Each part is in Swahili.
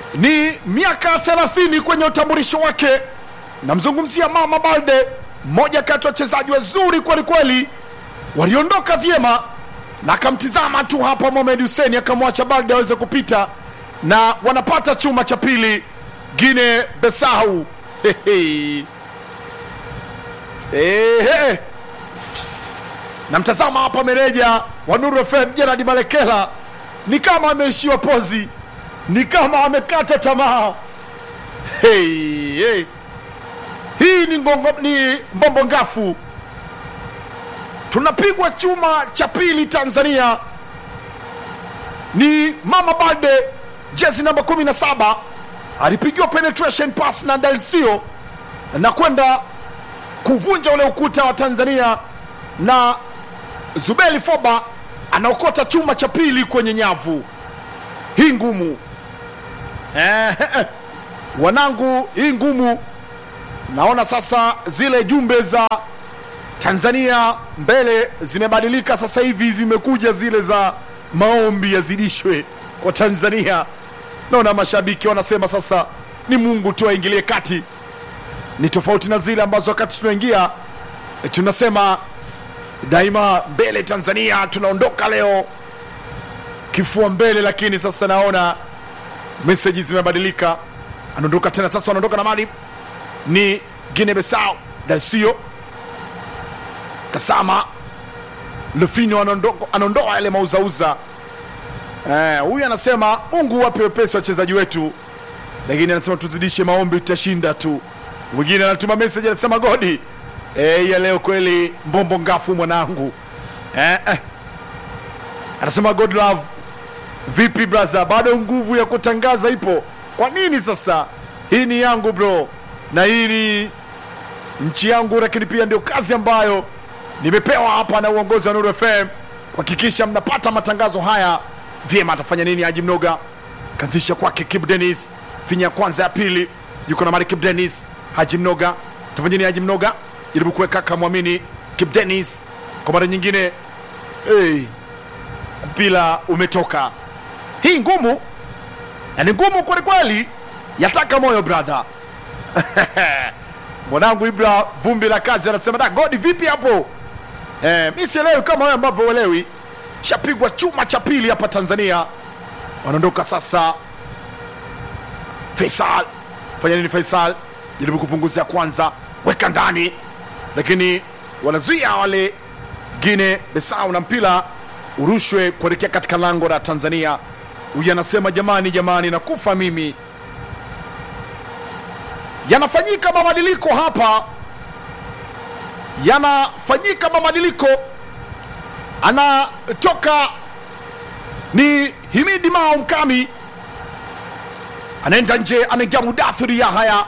ni miaka 30 kwenye utambulisho wake. Namzungumzia Mama Balde, mmoja kati ya wachezaji wazuri kwelikweli, waliondoka vyema na akamtizama tu hapa Mohamed Hussein akamwacha Balde aweze kupita, na wanapata chuma cha pili Gine Besau. Hehe. Ehe. Namtazama hapa meneja wa Nuru FM Gerard Malekela, ni kama ameishiwa pozi, ni kama amekata tamaa. Hey, hey. Hii ni, ngongo, ni mbombo ngafu. Tunapigwa chuma cha pili Tanzania, ni Mama Balde jezi namba 17 alipigiwa penetration pass na Dalsio na kwenda kuvunja ule ukuta wa Tanzania na Zubeli Foba anaokota chuma cha pili kwenye nyavu hii ngumu. Eh, eh, wanangu, hii ngumu. Naona sasa zile jumbe za Tanzania mbele zimebadilika, sasa hivi zimekuja zile za maombi yazidishwe kwa Tanzania. Naona mashabiki wanasema sasa ni Mungu tu aingilie kati, ni tofauti na zile ambazo wakati tunaingia eh, tunasema daima mbele Tanzania, tunaondoka leo kifua mbele, lakini sasa naona meseji zimebadilika. Anaondoka tena sasa, wanaondoka na mali ni Guinea Bissau, Dalsio Kasama Lufino anaondoka- anaondoa yale mauzauza. Eh, huyu anasema Mungu wape wepesi wachezaji wetu, lakini anasema tuzidishe maombi, tutashinda tu. Mwingine anatuma message anasema Godi, eh, ya leo kweli mbombo ngafu mwanangu. Eh, eh. Anasema God love, vipi brother, bado nguvu ya kutangaza ipo? Kwa nini sasa? Hii ni yangu bro, na hii ni nchi yangu, lakini pia ndio kazi ambayo nimepewa hapa na uongozi wa Nuru FM kuhakikisha mnapata matangazo haya vyema. Atafanya nini Haji Mnoga? Kazisha kwake Kip Dennis, finya ya kwanza ya pili, yuko na mali Kip Dennis. Haji Mnoga atafanya nini? Haji Mnoga jaribu kuweka kamwamini Kip Dennis kwa mara nyingine. Hey, mpira umetoka. Hii ngumu na ni ngumu kwelikweli, yataka moyo brother. mwanangu Ibra vumbi la kazi anasema da godi vipi hapo eh, mi sielewi kama wewe ambavyo uelewi. Shapigwa chuma cha pili hapa Tanzania, wanaondoka sasa. Faisal fanya nini? Faisal jaribu kupunguza ya kwanza, weka ndani, lakini wanazuia wale Gine Besau na mpira urushwe kuelekea katika lango la Tanzania. Huyu anasema jamani, jamani, nakufa mimi yanafanyika mabadiliko hapa, yanafanyika mabadiliko. Anatoka ni Himidi Mao Mkami, anaenda nje, anaingia Mudathiri Yahaya,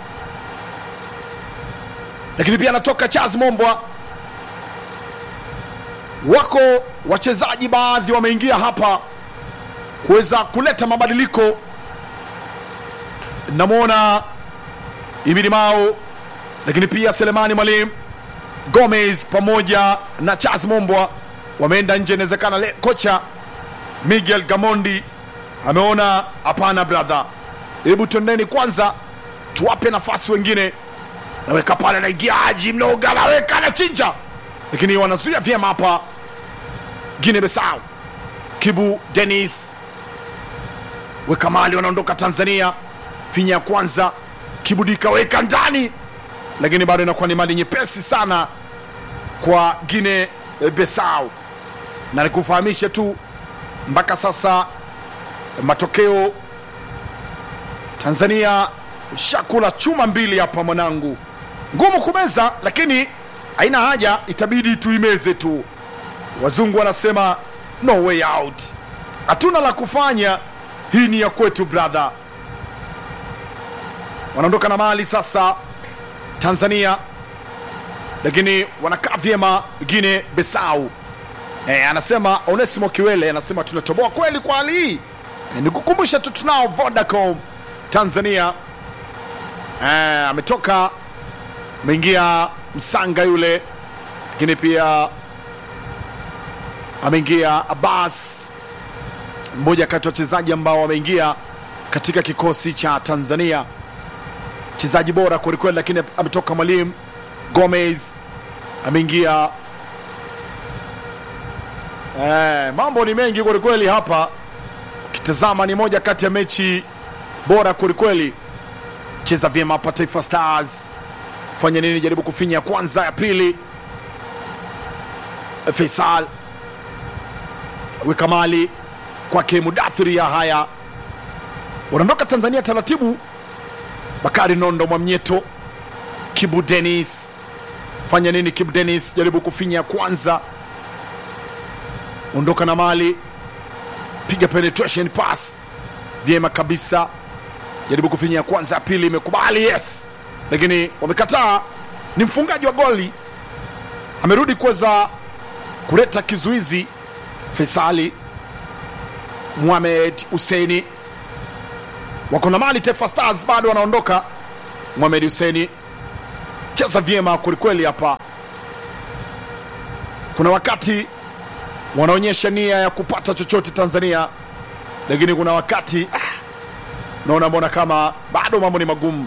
lakini pia anatoka Charles Mombwa. Wako wachezaji baadhi wameingia hapa kuweza kuleta mabadiliko. Namwona Ibidi Mao, lakini pia Selemani Mwalimu Gomez pamoja na Charles Mombwa wameenda nje. Inawezekana le- kocha Miguel Gamondi ameona hapana, brother, hebu twendeni kwanza tuwape nafasi wengine. Naweka pale, naingia Haji Mnoga, naweka anachinja, lakini wanazuia vyema hapa. Guinea Bissau, Kibu Dennis weka mali, wanaondoka Tanzania. Finya ya kwanza Kibudika weka ndani, lakini bado inakuwa ni mali nyepesi sana kwa Guinea Bissau, na nikufahamishe tu mpaka sasa matokeo Tanzania shakula chuma mbili hapa mwanangu, ngumu kumeza, lakini haina haja, itabidi tuimeze tu. Wazungu wanasema no way out, hatuna la kufanya, hii ni ya kwetu brother. Wanaondoka na mali sasa Tanzania, lakini wanakaa vyema Guinea Bissau. E, anasema Onesimo Kiwele anasema tunatoboa kweli kwa hali hii. E, nikukumbusha tu tunao Vodacom Tanzania. E, ametoka ameingia Msanga yule, lakini pia ameingia Abbas, mmoja kati ya wachezaji ambao wameingia katika kikosi cha Tanzania, mchezaji bora kwelikweli, lakini ametoka mwalimu Gomez ameingia. Eh, mambo ni mengi kwelikweli hapa, ukitazama ni moja kati ya mechi bora kwelikweli. Cheza vyema hapa Taifa Stars, fanya nini? Jaribu kufinya ya kwanza, ya pili Faisal weka mali kwake Mudathiri ya haya wanaondoka Tanzania taratibu. Bakari Nondo Mwamnyeto, Kibu Denis, fanya nini? Kibu Denis jaribu kufinya ya kwanza, ondoka na mali, piga penetration pass vyema kabisa, jaribu kufinya ya kwanza, ya pili imekubali, yes, lakini wamekataa. Ni mfungaji wa goli amerudi kuweza kuleta kizuizi. Faisali Mohamed Husseini wako na mali. Taifa Stars bado wanaondoka. Mohamed Husseini cheza vyema kwelikweli hapa. Kuna wakati wanaonyesha nia ya kupata chochote Tanzania, lakini kuna wakati ah, naona mbona kama bado mambo ni magumu.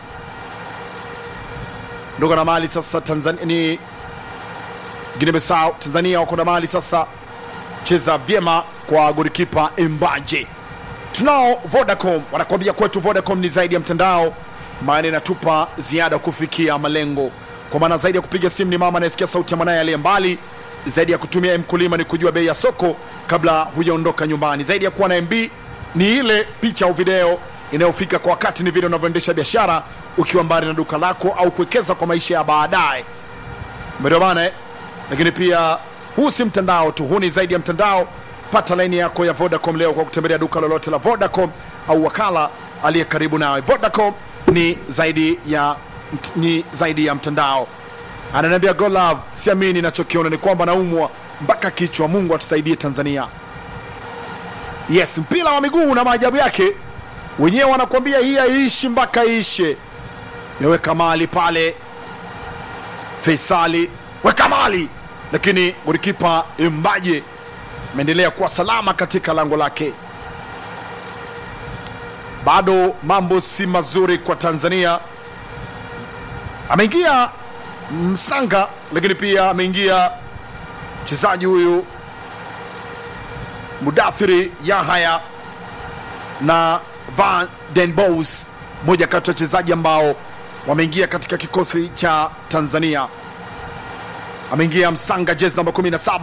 Ndoka na mali sasa Tanzania ni Guinea Bissau. Tanzania wako na mali sasa, cheza vyema kwa golikipa Embaje. Tunao Vodacom, wanakuambia kwetu Vodacom ni zaidi ya mtandao, maana inatupa ziada kufikia malengo. Kwa maana zaidi ya kupiga simu ni mama anayesikia sauti ya mwanaye aliye mbali, zaidi ya kutumia mkulima ni kujua bei ya soko kabla hujaondoka nyumbani, zaidi ya kuwa na MB ni ile picha au video inayofika kwa wakati, ni vile unavyoendesha biashara ukiwa mbali na duka lako au kuwekeza kwa maisha ya baadaye. Ndio maana eh? Lakini pia huu si mtandao tu, huu ni zaidi ya mtandao. Pata laini yako ya Vodacom leo kwa kutembelea duka lolote la Vodacom au wakala aliye karibu nawe. Vodacom ni zaidi ya, ni zaidi ya mtandao. Ananiambia go love, siamini nachokiona ni kwamba naumwa mpaka kichwa. Mungu atusaidie Tanzania. Yes, mpira wa miguu na maajabu yake, wenyewe wanakuambia hii haiishi mpaka iishe. Meweka mali pale, Faisali weka mali, lakini golikipa Mbaje ameendelea kuwa salama katika lango lake. Bado mambo si mazuri kwa Tanzania. Ameingia Msanga, lakini pia ameingia mchezaji huyu Mudathiri Yahaya na Van den Bos, moja kati ya wachezaji ambao wameingia katika kikosi cha Tanzania. Ameingia Msanga, jezi namba 17